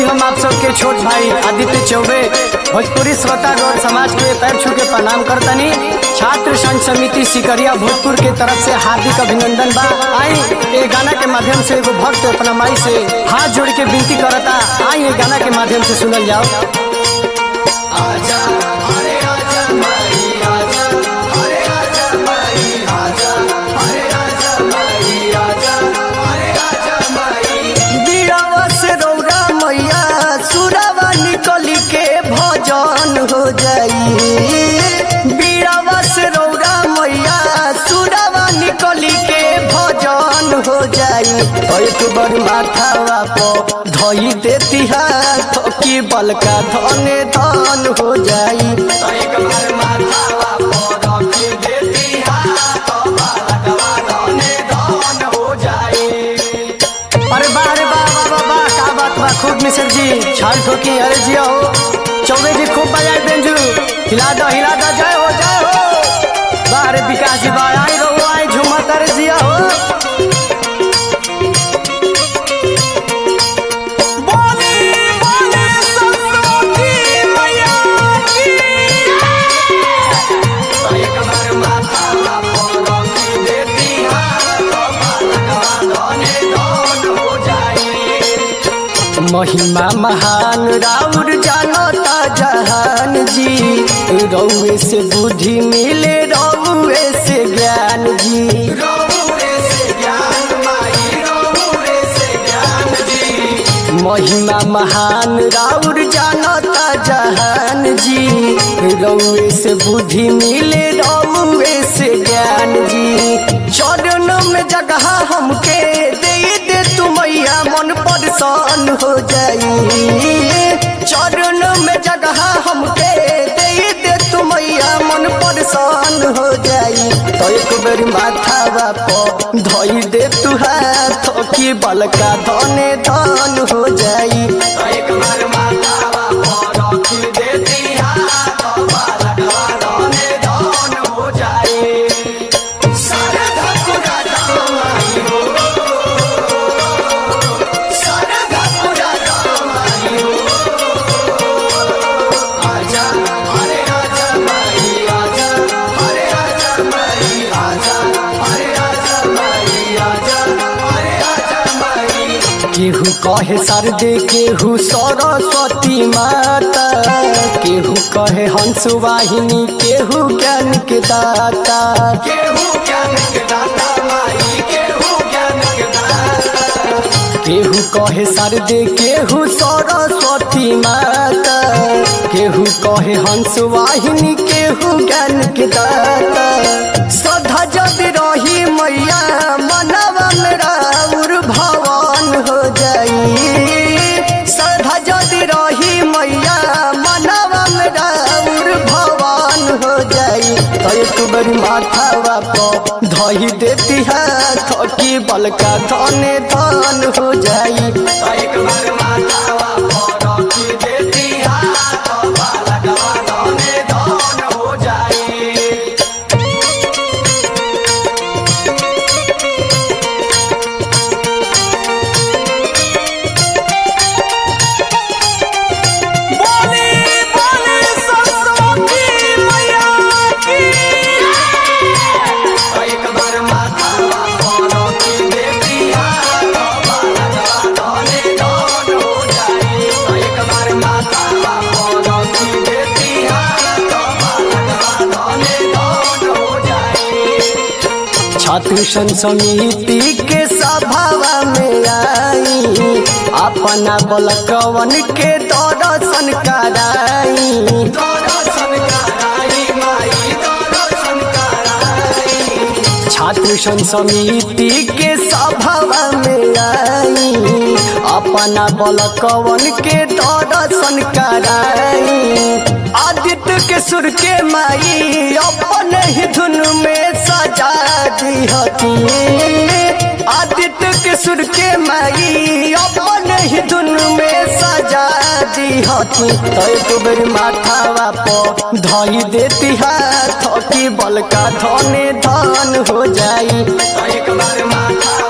हम आप सबके छोट भाई आदित्य चौबे भोजपुरी श्रोता गौर समाज के पैर छू के प्रणाम करतनी छात्र संघ समिति सिकरिया भोजपुर के तरफ से हार्दिक अभिनंदन बा आई ये गाना के माध्यम से एगो भक्त अपना माई से हाथ जोड़ के विनती करता आई ये गाना के माध्यम से सुनल जाओ बीड़ावा से रौरा मैया सुरावा निकली के भजन हो जाई बीड़ावा से रौरा मैया सुरावा निकली के भजन हो जाई एक बार माथावा प धई देती हाथ की बलका धने धन हो जाई एक बार माथावा प रखी देती हाथ बलकवा धने धन हो जाई अरे वाह अरे वाह वाह वाह वाह का बात बा खूब मिसर जी छाल ठोकी अरे जिया हो चौबे जी खूब बजाए बेंजू हिला दो हिला दो जय हो जय हो वाह अरे विकास जी वाह आई रहो आई झूमत अरे जिया हो बोली बोली सरस्वती मैया की एक बार माथा पर रखी देती हाथ बालकवा धने धन हो जाई महिमा महान राउर जानता जहान जी रौए से बुद्धि मिले रौए से ज्ञान जी रौए से ज्ञान माई रौए से ज्ञान जी महिमा महान राउर जानता जहान जी रौए से बुद्धि मिले रौए से ज्ञान जी चरण में जगह हमके दे दे तू मैया मन परेशान हो जाई चरण में जगह हमके दे दे तू मैया मन परेशान हो जाई तो एक बेर माथा प धई दे तू हाथ की बलका धने धन हो जाई तो एक बार माथा प रखी देती हाथ बलका धने धन हो जाई सारे धकुरा दामाई हो सारे धकुरा दामाई हो आजा अरे आजा माई आजा अरे आजा माई आजा अरे आजा माई आजा अरे आजा माई केहू कहे सरदे केहू सरस्वती माता केहू कहे हंस वाहिनी केहू ज्ञान के दाता केहू ज्ञान के दाता माई केहू ज्ञान के दाता केहू कहे सरदे केहू सरस्वती माता केहू कहे हंस वाहिनी केहू ज्ञान के दाता सदा जद रही मैया मनवा मेरा उर भवन हो जाई सदा जद रही मैया मनवा मेरा उर भवन हो जाई तो एक बार माथावा प धई देती हाथ की बलका धने धन हो जाई तो एक बार माथावा प रखी देती हाथ बलकवा धने धन हो जाई बोली बोली सरस्वती मैया की एक बार माथा पर रखी देती हाथ बालकवा धने धन हो जाई एक बार माथा पर रखी देती हाथ बालकवा धने धन हो जाई छात्र संघ समिति के सभावा में आई अपना बलकवन के दर्शन कराई दर्शन कराई माई दर्शन कराई छात्र संघ समिति के सभावा में आई अपना बलकवन के दर्शन कराई आदित्य के सुर के माई अपन ही धुन में सजा दी हती आदित्य के सुर के माई अपन ही धुन में सजा दी हती तो एक बेर माथावा प धई देती हाथ की बलका धने धन हो जाई तो एक बार माथा